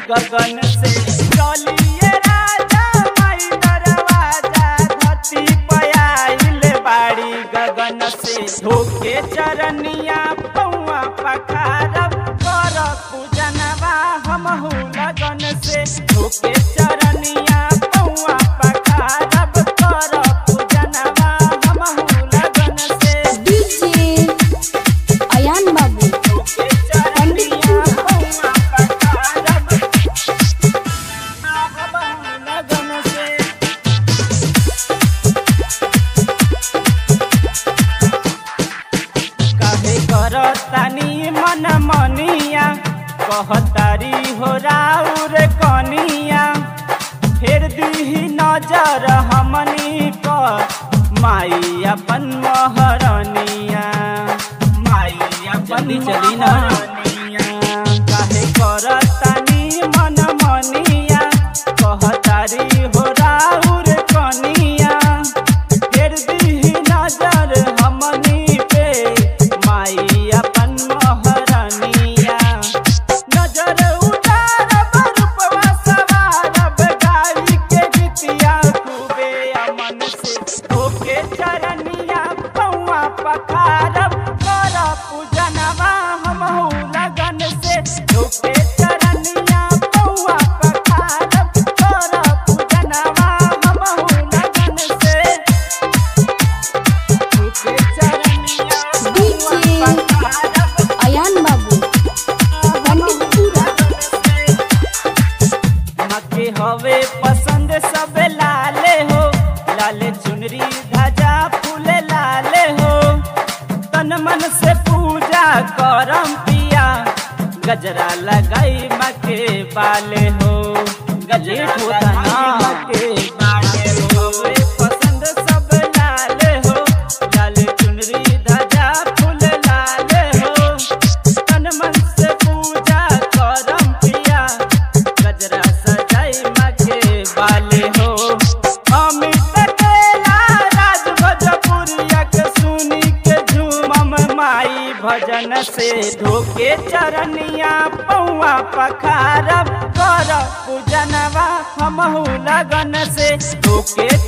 गगन से चलिए राजा माई दरवाजा धरती पयाइल बाड़ी गगन से धोके चरनिया पौआ पखारब कर पूजनवा हमहू लगन से धोके चरनिया पौआ पखारब कर पूजनवा हमहू लगन से डीजे अयान बाबू धोके चरनिया पौआ पखारब हमहू लगन से काहे करतानी मन मनिया कहतारी हो राउर कनिया फेर दीही नजर हमनी पर माई अपन महरनिया माई अपन चली ना काहे करतानी मन मनिया कहतारी हो राउर कनिया फेर दीही नजर हमनी पे माई अपन महरनिया नजर उतारब रूपवा सवारब गाई के गीतिया खूबे अमन से होके चरनिया पौआ पखारब कर पूजनवा हमहू लगन से होके चरनिया पौआ पखारब कर पूजनवा हमहू लगन से होके चरनिया पौआ पखारब अयान बाबू पंडितपुरा मके हवे पसंद सब लाले हो लाले चुनरी ध्वजा फूल लाले हो तन मन से पूजा करम पिया गजरा लगाई मके बाले हो गजेट होता ना मके बाले हो हवे पसंद सब लाले हो लाले चुनरी ध्वजा फूल लाले हो तन मन से पूजा करम पिया गजरा सजाई मके वाले हो अमित केला राज भोजपुरिया के सुनी के झूमम माई भजन से धोके चरनिया पौआ पखारब कर पूजनवा हमहू लगन से धोके